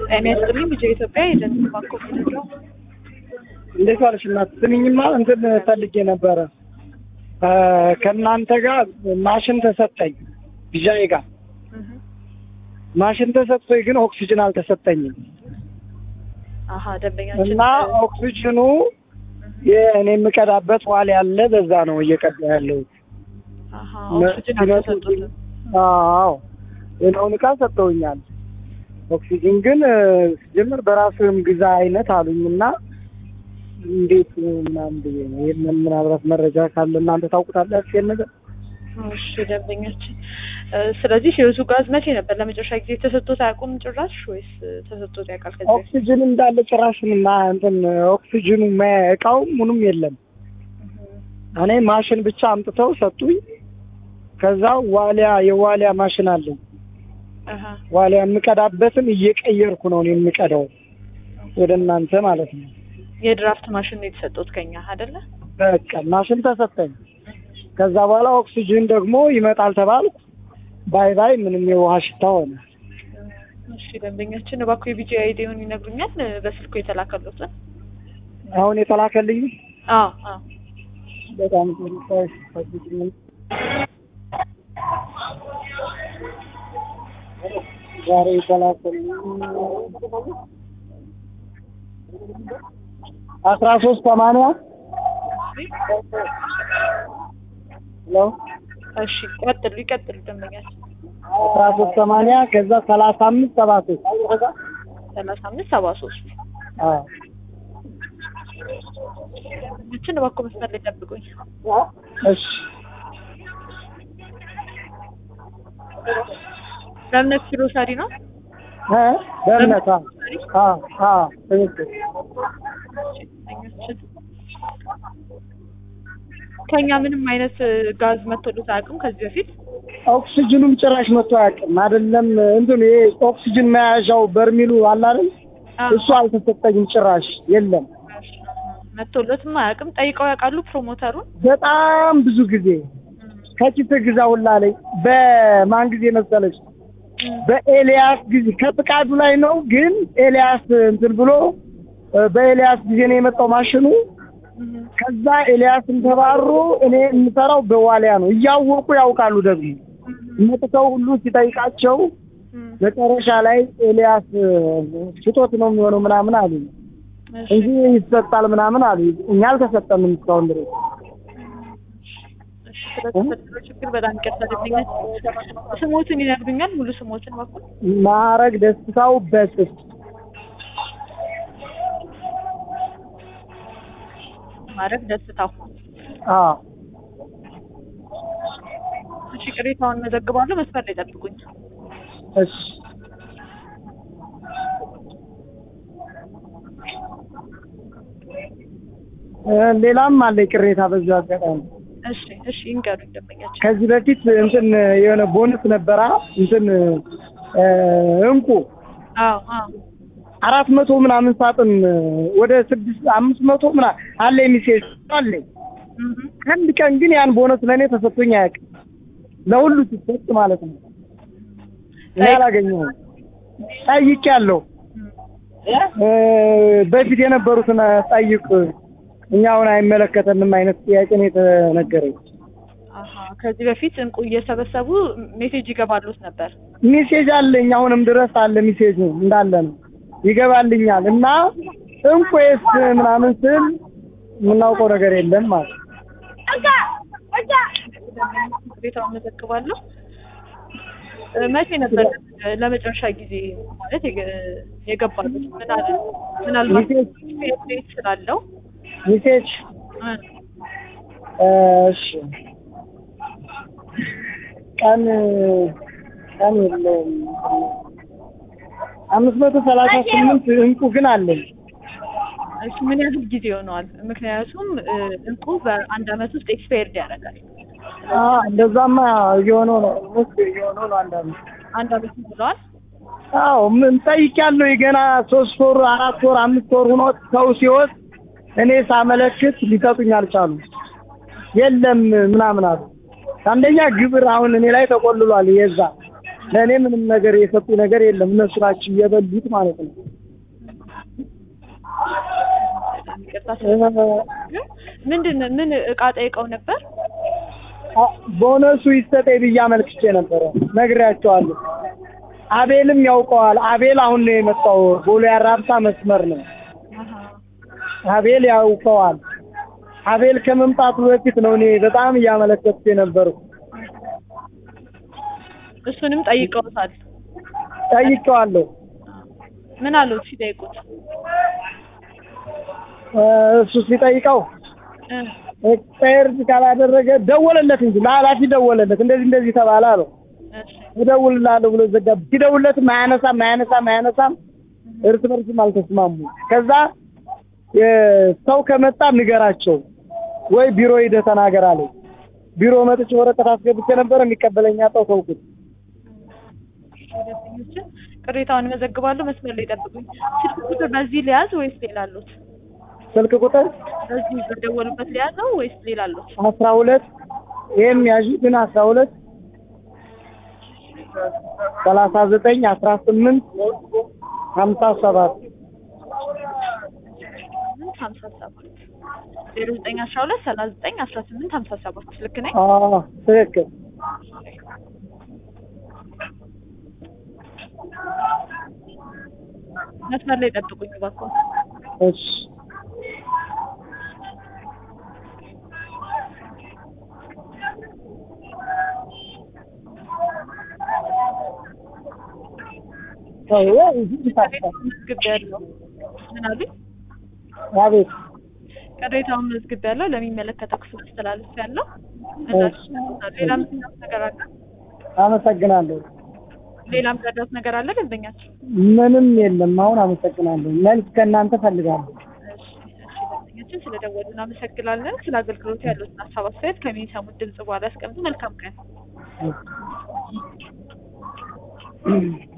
ጤና ይስጥልኝ ልጄ ኢትዮጵያ የደንብ ባንክ ኦፍ ኢትዮጵያ እንዴት ዋልሽ እናት? ስሚኝማ እንትን ፈልጌ ነበረ እ ከእናንተ ጋር ማሽን ተሰጠኝ ቢዣዬ ጋር ማሽን ተሰጥቶኝ ግን ኦክሲጅን አልተሰጠኝም አሀ ደንበኛችን እና ኦክሲጅኑ የእኔ የምቀዳበት ዋል ያለ በዛ ነው እየቀዳ ያለው። አሀ ኦክሲጅን አልተሰጡትም አዎ ሌላውን እቃ ሰጥተውኛል። ኦክሲጅን ግን እ ሲጀምር በራስህም ግዛ አይነት አሉኝ እና እንዴት ምናምን ብዬ ነው ይህንን ምናልባት መረጃ ካለ እናንተ ታውቁታላችሁ ይሄን ነገር እሺ ደንበኛችን እ ስለዚህ ህይወቱ ጋዝ መቼ ነበር ለመጨረሻ ጊዜ ተሰጥቶት አያውቁም ጭራሽ ወይስ እ ተሰጥቶት ያውቃል ከዚህ በፊት? ኦክሲጅን እንዳለ ጭራሽን እና እንትን ኦክሲጅኑ መ- እቃው ምኑም የለም። እኔ ማሽን ብቻ አምጥተው ሰጡኝ። ከዛ ዋሊያ የዋሊያ ማሽን አለኝ። አሀ ዋሊያ የምቀዳበትን እየቀየርኩ ነው እኔ የምቀዳው ወደ እናንተ ማለት ነው። የድራፍት ማሽን ነው የተሰጡት ከኛ አይደለ? በቃ ማሽን ተሰጠኝ። ከዛ በኋላ ኦክሲጅን ደግሞ ይመጣል ተባልኩ። ባይ ባይ ምንም የውሃ ሽታ ሆነ። እሺ ደንበኛችን እባክዎ የቢጂ አይዲውን ይነግሩኛል እ በስልኩ የተላከሉትን? አሁን የተላከልኝ አዎ አዎ በጣም ጥሩ ሰዎች ፈልግልኝ። ዛሬ የተላከልኝ አስራ ሶስት ሰማንያ ሄሎ እሺ ቀጥሉ ይቀጥሉ ደንበኛችን አስራ ሶስት ሰማንያ ከዛ ሰላሳ አምስት ሰባ ሶስት ሰላሳ አምስት ሰባ ሶስት አዎ ደንበኛችን እባክዎ መስመር ላይ ጠብቁኝ እሺ ለእምነት ግሮሰሪ ነው እ በእምነት አዎ አዎ አዎ ትክክል ደንበኛችን ከኛ ምንም አይነት እ ጋዝ መጥቶሎት አያውቅም ከዚህ በፊት ኦክሲጅኑም ጭራሽ መጥቶ አያውቅም። አይደለም እንትን ይሄ ኦክሲጅን መያዣው በርሚሉ አለ አይደል? አዎ። እሱ አልተሰጠኝም ጭራሽ የለም። መጥቶሎትም አያውቅም ጠይቀው ያውቃሉ ፕሮሞተሩን በጣም ብዙ ጊዜ ከኪስ ግዛ ሁላ ላይ በማን ጊዜ መሰለች? በኤልያስ ጊዜ ከፍቃዱ ላይ ነው። ግን ኤልያስ እንትን ብሎ እ በኤልያስ ጊዜ ነው የመጣው ማሽኑ። ከዛ ኤልያስን ተባሮ እኔ የምሰራው በዋሊያ ነው። እያወቁ ያውቃሉ ደግሞ መጥተው ሁሉ ሲጠይቃቸው መጨረሻ ላይ ኤልያስ ስጦት ነው የሚሆነው ምናምን አሉ እሺ እንጂ ይሰጣል ምናምን አሉ። እኛ አልተሰጠንም እስካሁን ድረስ። እሺ ስለተፈጠረው ችግር በጣም ይቅርታ ደንበኛችን ስሞትን ይነግሩኛል ሙሉ ስሞትን በኩል ማዕረግ ደስታው በስስ ማድረግ ደስታው አዎ እሺ ቅሬታውን መዘግባለሁ መስመር ላይ ጠብቁኝ እሺ እ ሌላም አለ ቅሬታ በዚሁ አጋጣሚ እሺ እሺ ይንገሩኝ ደንበኛችን ከዚህ በፊት እንትን የሆነ ቦነስ ነበራ እንትን እ እንቁ አዎ አዎ አራት መቶ ምናምን ሳጥን ወደ ስድስት አምስት መቶ ምና አለ የሚሴጅ አለኝ። እህ አንድ ቀን ግን ያን ቦነስ ለእኔ ተሰጥቶኝ አያውቅም። ለሁሉ ሲሰጥ ማለት ነው። እኔ አላገኘሁም። ጠይቄያለሁ። እ በፊት የነበሩትን ጠይቅ፣ እኛ አሁን አይመለከተንም አይነት ጥያቄ ነው የተነገረኝ። አሀ ከዚህ በፊት እንቁ እየሰበሰቡ ሜሴጅ ይገባሉት ነበር ሚሴጅ አለኝ አሁንም ድረስ አለ ሚሴጁ እንዳለ ነው ይገባልኛል። እና እንቆስ ምናምን ስል የምናውቀው ነገር የለም ማለት ነው። ቅሬታውን መዘግባለሁ እ መቼ ነበር እ ለመጨረሻ ጊዜ ማለት የገ- የገባሉት ምን አለ ምናልባት ሜሴጅ ዴት ስላለው ሚሴጅ እ እሺ ቀን ቀን የለውም። አምስት መቶ ሰላሳ ስምንት እንቁ ግን አለኝ። እሺ ምን ያህል ጊዜ ሆነዋል? ምክንያቱም እ እንቁ በአንድ አመት ውስጥ ኤክስፓየርድ ያደርጋል። አ እንደዛማ እየሆነው ነው ውስጥ እየሆነው ነው አንዳንድ አንድ አመት ብለዋል። አዎ ምን ጠይቄያለሁ። ገና ሶስት ወር አራት ወር አምስት ወር ሆኖ ሰው ሲወስድ እኔ ሳመለክት ሊሰጡኝ አልቻሉ። የለም ምናምን አሉ። አንደኛ ግብር አሁን እኔ ላይ ተቆልሏል። የዛ ለእኔ ምንም ነገር የሰጡ ነገር የለም። እነሱ ናቸው እየበሉት ማለት ነው። ይቅርታ ምንድን ምን እቃ ጠይቀው ነበር? አ- ቦነሱ ይሰጠኝ ብዬ አመልክቼ ነበረ፣ ነግሬያቸዋለሁ። አቤልም ያውቀዋል። አቤል አሁን ነው የመጣው። ቦሌ አራብሳ መስመር ነው። አሃ። አቤል ያውቀዋል። አቤል ከመምጣቱ በፊት ነው እኔ በጣም እያመለከትኩ የነበረው። እሱንም ጠይቀውታል። ጠይቄዋለሁ። ምን አሉት ሲጠይቁት? እ፣ እሱ ሲጠይቀው እ፣ ኤክስፓየርድ ካላደረገ ደወለለት እንጂ ለኃላፊ ደወለለት። እንደዚህ እንደዚህ ተባለ አለው። እሺ። እደውልልሃለሁ ብሎ ዘጋ። ሲደውልለትም አያነሳም አያነሳም አያነሳም። እርስ በርስም አልተስማሙ። ከዛ የ- ሰው ከመጣ ንገራቸው ወይ ቢሮ ሂደህ ተናገር አለኝ። ቢሮ መጥቼ ወረቀት አስገብቼ ነበር የሚቀበለኝ አጣሁ። ተውኩት። ደንበኞችን ቅሬታውን መዘግባለሁ። መስመር ላይ ጠብቁኝ። ስልክ ቁጥር በዚህ ሊያዝ ወይስ ሌላ አሉት? ስልክ ቁጥር በዚህ በደወሉበት ሊያዘው ወይስ ሌላ አሉት? አስራ ሁለት ይህም ያዥ ግን አስራ ሁለት ሰላሳ ዘጠኝ አስራ ስምንት ሀምሳ ሰባት ሀምሳ ሰባት ዜሮ ዘጠኝ አስራ ሁለት ሰላሳ ዘጠኝ አስራ ስምንት ሀምሳ ሰባት ልክ ነኝ? አዎ ትክክል። መስመር ላይ ጠብቁኝ እባክዎ። እሺ ተው እዚህ ይታፈል። መዝግቤያለሁ። ምን አሉኝ? አቤት ቅሬታውን መዝግቤያለሁ። ለሚመለከተው ክፍል አስተላልፌያለሁ። እሺ። ሌላ ምትናት ነገር አለ? አመሰግናለሁ። ሌላም ረዳት ነገር አለ ደንበኛችን? ምንም የለም። አሁን አመሰግናለሁ። መልስ ከእናንተ ፈልጋለሁ። እሺ፣ እሺ፣ ደንበኛችን ስለደወሉ እናመሰግናለን። ስለ አገልግሎቱ ያሉትን ሀሳብ አስተያየት ከሚሰሙት ድምጽ በኋላ ያስቀምጡ። መልካም ቀን። እሺ።